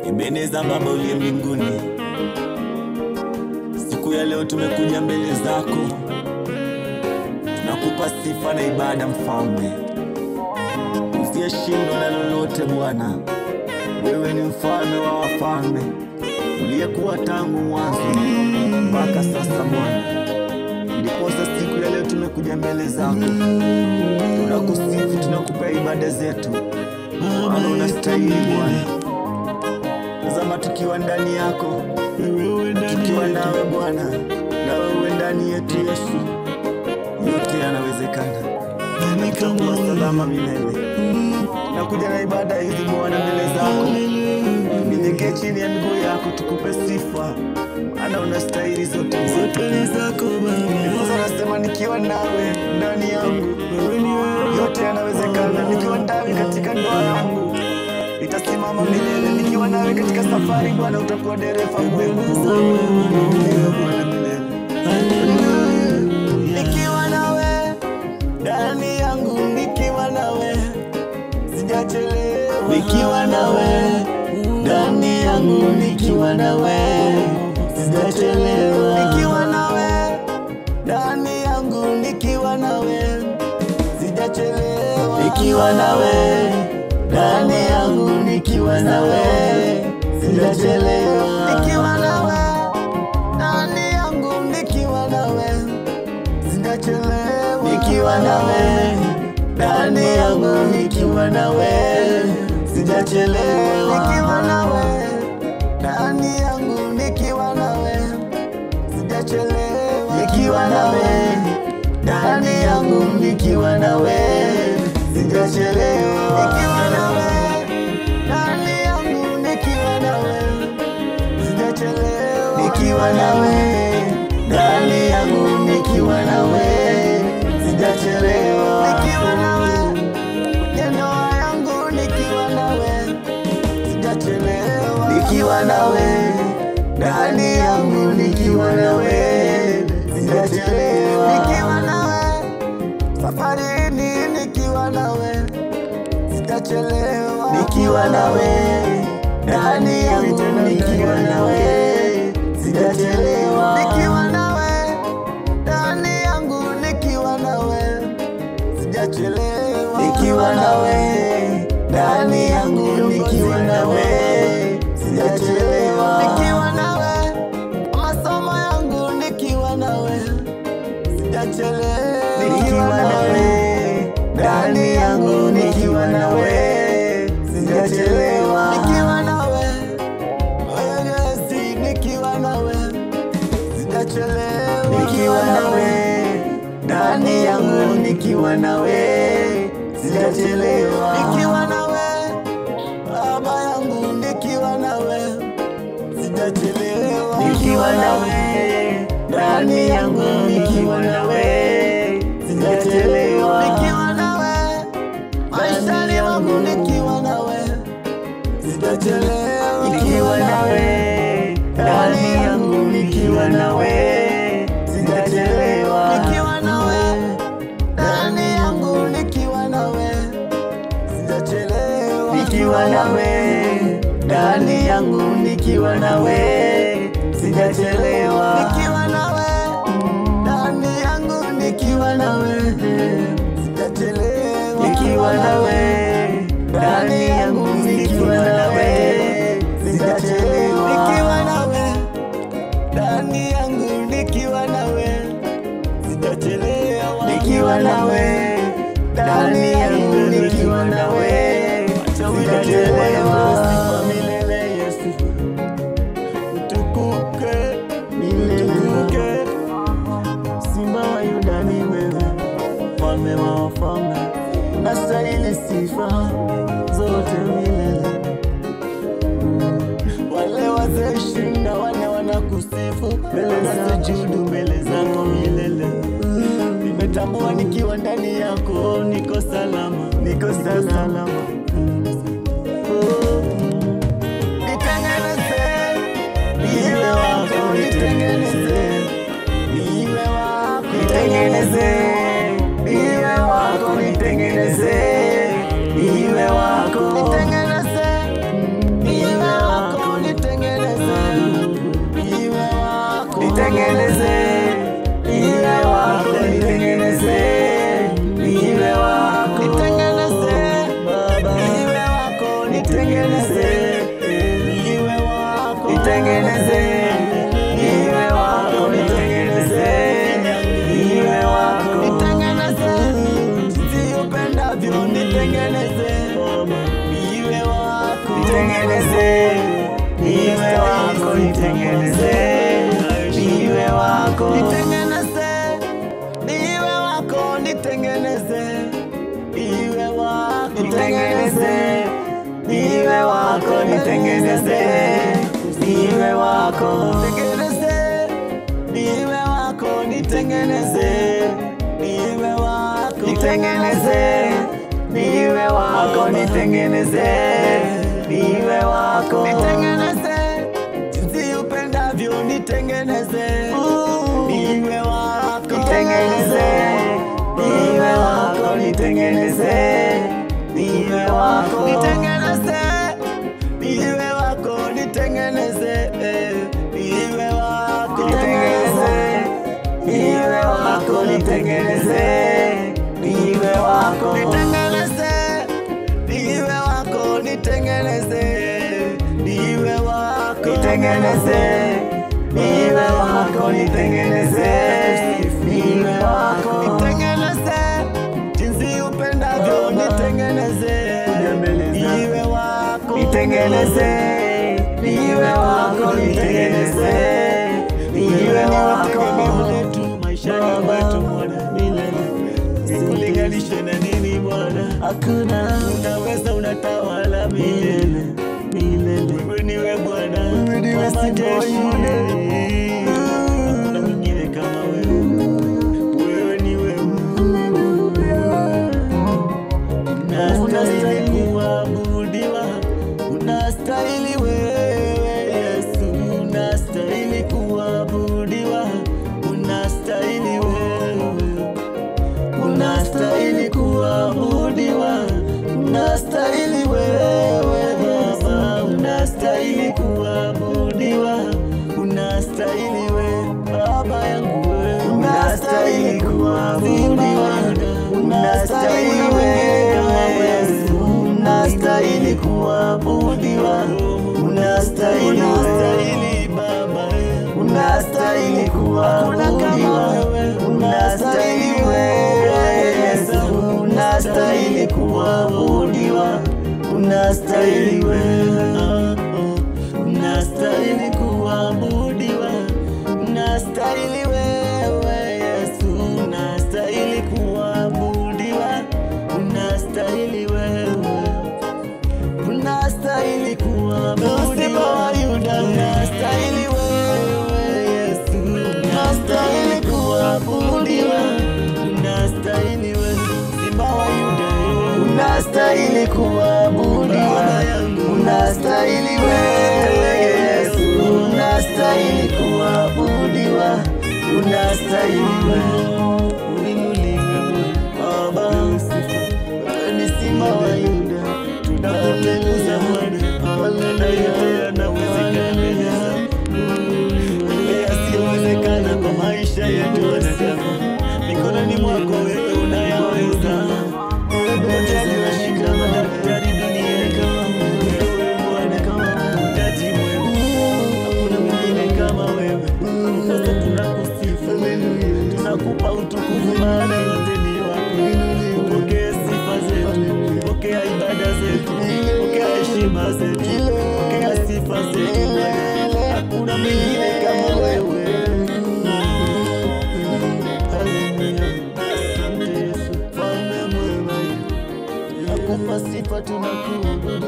Ebeneza, Baba uliye mbinguni, siku ya leo tumekuja mbele zako, tunakupa sifa na ibada, Mfalme usiyeshindwa na lolote. Bwana, wewe ni mfalme wa wafalme, uliyekuwa tangu mwanzo mpaka sasa. Bwana, ndiposa siku ya leo tumekuja mbele zako, tunakusifu, tunakupa ibada zetu, maana unastahili Bwana. Tazama tukiwa ndani yako, tukiwa nawe Bwana, na wewe ndani yetu Yesu, yote yanawezekana. Tutakuwa salama milele. Nakuja na ibada hizi Bwana mbele zako, ninyenyekee chini ya miguu yako, tukupe sifa, maana unastahili zote zote zako Baba. Nasema nikiwa nawe ndani yangu, yote yanawezekana. Nikiwa ndani katika ndoa yangu itasimama milele. Nikiwa nawe katika safari Bwana, utakuwa dereva mwema Ndiyo Bwana milele. Nikiwa nawe ndani yangu, nikiwa nawe sijachelewa. Nikiwa nawe ndani yangu, nikiwa nawe sijachelewa. Nikiwa nawe ndani yangu, nikiwa nawe sijachelewa. Nikiwa nawe ndani yangu, nikiwa nawe sijachelewa. Nikiwa nawe ndani yangu, nikiwa nawe sijachelewa. Nikiwa nawe ndani yangu, nikiwa nawe sijachelewa. Nikiwa nawe ndani yangu, nikiwa nawe sijachelewa. Nikiwa nawe ndani yangu, nikiwa nawe sijachelewa. Nikiwa nawe ndani yangu, nikiwa nawe sijachelewa. Nikiwa nawe ndani yangu, nikiwa nawe sijachelewa. Nikiwa nawe kwenye ndoa yangu, nikiwa nawe sijachelewa. Nikiwa nawe ndani yangu, nikiwa nawe sijachelewa. Nikiwa nawe safarini, nikiwa nawe sitachelewa. Nikiwa nawe ndani yangu, nikiwa nawe sitachelewa. Nikiwa nawe ndani yangu, nikiwa nawe sijachelewa. Nikiwa nawe ndani yangu, nikiwa nawe sijachelewa. Nikiwa nawe masomo yangu, nikiwa nawe sijachelewa. Nikiwa nawe ndani yangu, nikiwa nawe sijachelewa. Nikiwa nawe Yesu, nikiwa nawe sijachelewa. Nikiwa nawe ndani yangu, nikiwa nawe sijachelewa. Nikiwa nawe baba yangu, nikiwa nawe sijachelewa. Nikiwa nawe ndani yangu, nikiwa nawe sijachelewa. Nikiwa nawe maishani mwangu, nikiwa nawe sijachelewa. Nikiwa nawe ndani yangu, nikiwa nawe sijachelewa. Nikiwa nawe ndani yangu, nikiwa nawe sijachelewa. Nikiwa nawe ndani yangu, nikiwa nawe sijachelewa. Nikiwa nawe ndani yangu, nikiwa nawe sijachelewa. Nikiwa nawe ndani yangu, nikiwa nawe sijachelewa. Nikiwa nawe ndani yangu, nikiwa nawe sijachelewa. Nikiwa nawe ndani yangu, nikiwa nawe sijachelewa. Milele Yesu, utukuke milele, Simba wa Yuda ni wewe, mfalme wa wafalme, unastahili sifa zote milele. Wale wazee ishirini na wanne wanakusifu mbele za sujudu mbele zako milele. Nimetambua nikiwa ndani yako niko salama, niko salama. Oh. Nitengeneze niwe wako, nitengeneze niwe wako, nitengeneze niwe wako, nitengeneze niwe wako, nitengeneze niwe wako, nitengeneze niwe wako, Nitengeneze, niwe wako, nitengeneze, niwe wako. nitengeneze niwe wako, nitengeneze niwe wako, Nitengeneze, niwe wako, nitengeneze, niwe wako. Nitengeneze, niwe wako, nitengeneze, niwe wako, Nitengeneze, niwe wako, nitengeneze, niwe wako. nitengeneze, jinsi upendavyo, nitengeneze, niwe wako, Nitengeneze, niwe wako, nitengeneze, niwe wako. nitengeneze, niwe wako, nitengeneze, eh, niwe wako, Nitengeneze, niwe wako, nitengeneze, niwe wako. nitengeneze, niwe wako, nitengeneze, niwe wako, Nitengeneze, niwe wako, nitengeneze, niwe wako. nitengeneze, jinsi upendavyo, nitengeneze, niwe wako, Nitengeneze, niwe wako, nitengeneze, niwe wako. tegemeo letu maishani mwetu Bwana milele, sikulinganishe na nini Bwana, Hakuna unaweza unatawala milele milele. Wewe niwe Bwana Wewe niwe wa Simba wa majeshi. Yuda. Hakuna mwingine kama wewe. Wewe ni wewe. Unastahili kuabudiwa, unastahili wewe Yesu, unastahili kuabudiwa, unastahili wewe unastahili kuabudiwa, unastahili wewe Baba, unastahili kuabudiwa, unastahili wewe Baba yangu wewe, Unastahili kuabudiwa, unastahili wewe Yesu, unastahili kuabudiwa, unastahili wewe, unastahili Baba, unastahili kuabudiwa, unastahili wewe Yesu, unastahili kuabudiwa, unastahili wewe. unastahili kuabudiwa, unastahili wewe Yesu, unastahili kuabudiwa, unastahili wewe, unastahili kuabudiwa, unastahili wewe Yesu, unastahili kuabudiwa, unastahili wewe Simba wa Yuda, Unastahili kuabudiwa, unastahili wewe Yesu, unastahili kuabudiwa, unastahili wewe. Uinuliwe Baba, wewe ni Simba wa Yuda, tunakutukuza Bwana, na yote yanawezekana. Yale yasiyowezekana kwa maisha yetu wanadamu, mikononi mwako wewe unayaweza. Wote tunashika madaktari duniani kama wewe Bwana, mtaji mwema, hakuna mwingine kama wewe. Sasa tunakusifu, tunakupa utukufu, maana yote ni wako. Upokee sifa zetu, pokea ibada zetu, pokea heshima zetu, pokea sifa zetu. Hakuna mwingine kama wewe. Haleluya. Asante Yesu, mfalme mwema, nakupa sifa, tunakuabudu.